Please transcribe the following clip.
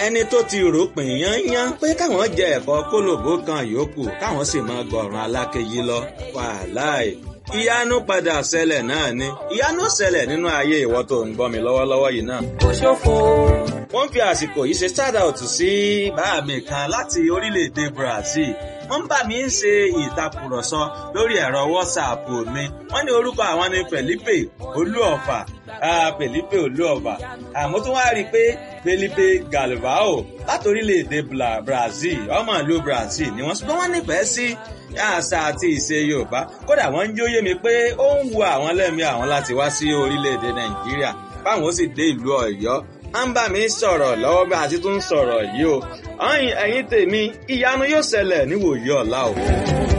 ẹni tó ti rò pín yányán pé káwọn jẹ ẹ̀fọ́ kólòbó kan yòókù káwọn sì máa gọ̀ràn alákejì lọ wàláì ìyanu padà ṣẹlẹ̀ náà ni ìyanu ṣẹlẹ̀ nínú ayé ìwọ tó ń gbọ́ mi lọ́wọ́lọ́wọ́ yìí náà. kò ṣòfò. wọ́n fi àsìkò yìí ṣe shout out sí bàá mi kan láti orílẹ̀-èdè Brazil wọ́n bá mi ń ṣe ìtàkùrọ̀sọ lórí ẹ̀rọ WhatsApp mi wọ́n ní orúkọ àwọn ni Felipe Olúọ̀fà Felipe Olúọ̀fà àmọ́ tó wá rí i pé Felipe Galvao láti orílẹ̀-èdè Brazil ọmọ ìlú Brazil ni wọ́n ṣùgbọ́n wọ́n nífẹ̀ẹ́ sí àṣà àti ìṣe Yorùbá kódà wọ́n ń jóyè mi pé ó ń wu àwọn lẹ́mìí àwọn láti wá sí orílẹ̀-èdè Nàìjíríà báwọn ó sì dé ìlú Ọ̀yọ́ à ń bá mi sọ̀rọ̀ lọ́wọ́ bí a ti tún sọ̀rọ̀ yìí o ẹ̀yin tèmi ìyanu yóò ṣẹlẹ̀ níwòye ọ̀la o.